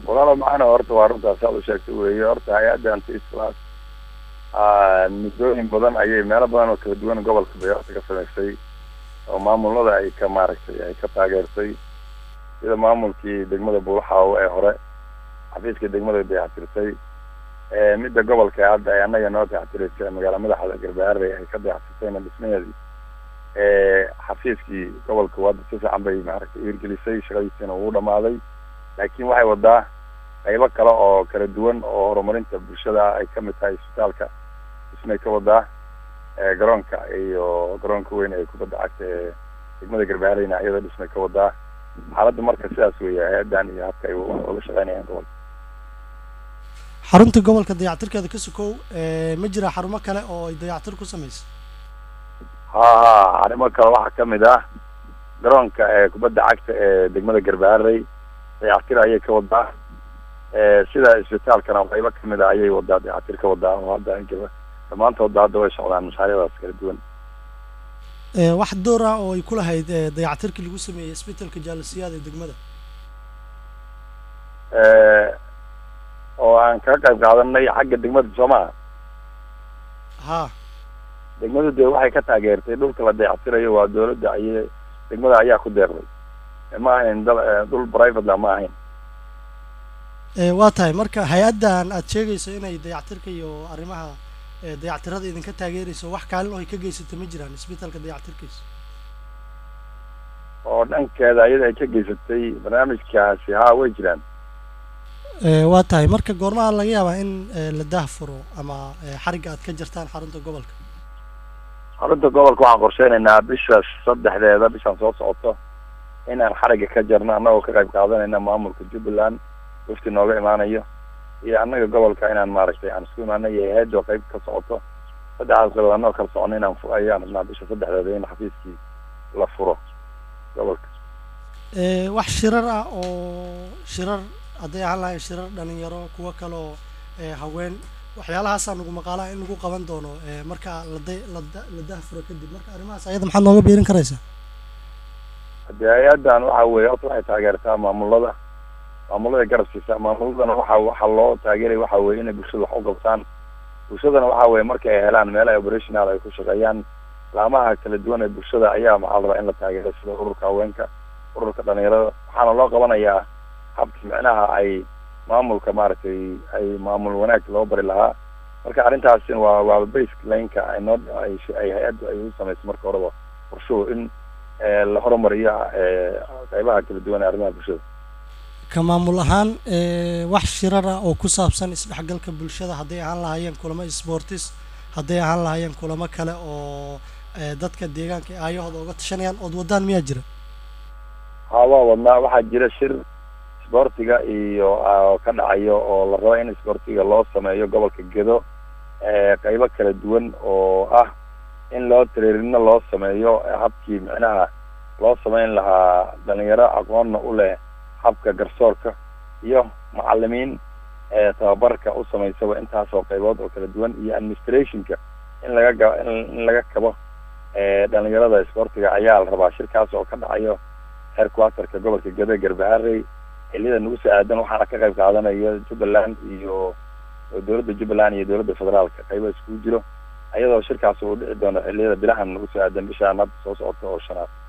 walaalo macana horta waa runtaas aad u sheegtay weeye horta hay-addan tislas muddooyin badan ayay meelo badan oo kala duwan gobolka bayoorta ka samaysay oo maamulada ay ka maaragtay ay ka taageertay sida maamulkii degmada buulaxaawo ee hore xafiiska degmada dayactirtay midda gobolka hadda ay annaga noo dayactiraysa magaala madaxda garbaharey ay ka dayactirtayna dhismaheedii xafiiskii gobolka wadda si fiican bay maaragtay hirgelisay shaqadiisiina uu dhamaaday laakiin waxay wadaa qaybo kale oo kala duwan oo horumarinta bulshada ay kamid tahay isbitaalka dhismay ka wadaa garoonka iyo garoonka weyn ee kubadda cagta ee degmada garbahareyna iyadoo dhismay ka wadaa xaaladda marka sidaas weeye hay-addan iyo habka ay uga shaqeynayaan gobolka xarunta gobolka dayactirkeeda ka sokow ma jira xarumo kale oo ay dayactir ku sameysay ha ha arrimo kale waxaa kamid ah garoonka ee kubadda cagta ee degmada garbaharey dayactir ayay ka wadaa sida isbitaalkana qaybo kamid a ayay wadaa dayactir ka wadaa oo hadda dhammaantoodba hadda way socdaan mashaariicdaas kala duwan wax door ah oo ay ku lahayd dayactirkii lagu sameeyey isbitaalka jaalasiyaad ee degmada oo aan kaga qayb qaadanay xagga degmada soo maha ha degmadu dee waxay ka taageertay dhulka la dayactirayo waa dawladda ayay degmada ayaa ku deeqday ma ahayn dal dhul private la ma ahayn waa tahay marka hay-addan aad sheegayso inay dayactirka iyo arrimaha dayactirada idinka taageerayso wax kaalin oo ay ka geysata ma jiraan isbitaalka dayactirkiisa oo dhankeeda ayada ay ka geysatay barnaamijkaasi ha way jiraan waa tahay marka goormaha laga yaabaa in la daahfuro ama xarigga aad ka jirtaan xarunta gobolka xarunta gobolka waxaan qorsheynaynaa bisha saddexdeeda bishaan soo socoto inaan xarigga ka jarno annagoo ka qayb qaadanayna maamulka jubbaland wafti nooga imaanayo iyo annaga gobolka inaan maaragtay aan isku imaano iyo hay-adoo qayb ka socoto saddexdaas qaybood annagoo kala socono inaan fu ayaan rabnaa bisha saddexdeeda in xafiiskii la furo gobolka wax shirar ah oo shirar hadday ahaan lahayn shirar dhalinyaro kuwo kale oo haween waxyaalahaasa nagu maqaalaha in lagu qaban doono marka lada lada la dahfuro kadib marka arrimahaas ayada maxaad nooga biirin karaysaa hadee hay-addan waxa weye horta waxay taageertaa maamulada maamulada garab siisa maamuladana waxa waxa loo taageeraya waxa weye inay bulshada wax u qabtaan bulshadana waxa weye marka ay helaan meel ay operational ay ku shaqeeyaan laamaha kala duwan ee bulshada ayaa maxaa la rabaa in la taageero sida ururka haweenka ururka dhalinyarada waxaana loo qabanayaa habki micnaha ay maamulka maaragtay ay maamul wanaag loo bari lahaa marka arrintaasina waa waa basic lineka ay noo ay ay hay-addu ay u samayso marka horeba qorshuhu in la horumariyo qaybaha kala duwan ee arrimaha bulshada ka maamul ahaan wax shirar ah oo ku saabsan isdhexgalka bulshada hadday ahaan lahaayeen kulamo sportis hadday ahaan lahaayeen kulamo kale oo dadka deegaanka aayahooda uga tashanayaan ood wadaan miyaa jira ha waa wadnaa waxaa jira shir isboortiga iyo ka dhacayo oo la rabo in isboortiga loo sameeyo gobolka gedo qaybo kala duwan oo ah in loo tareerino loo sameeyo habkii micnaha loo sameyn lahaa dhalinyaro aqoonna u leh habka garsoorka iyo macalimiin tababarka u samaysaba intaasoo qaybood oo kala duwan iyo administrationka in laga ga in laga kabo dhalinyarada isboortiga ayaa la rabaa shirkaas oo ka dhacayo heerquaterka gobolka gede garbaharey xiliyada nagu soo aadan waxaana ka qayb qaadanaya jubbaland iyo dowladda jubbaland iyo dowladda federaalka qaybo iskugu jiro ayadoo shirkaas uu dhici doono xiliyada bilahan nagu soo aadan bishaan hadda soo socota oo shanaad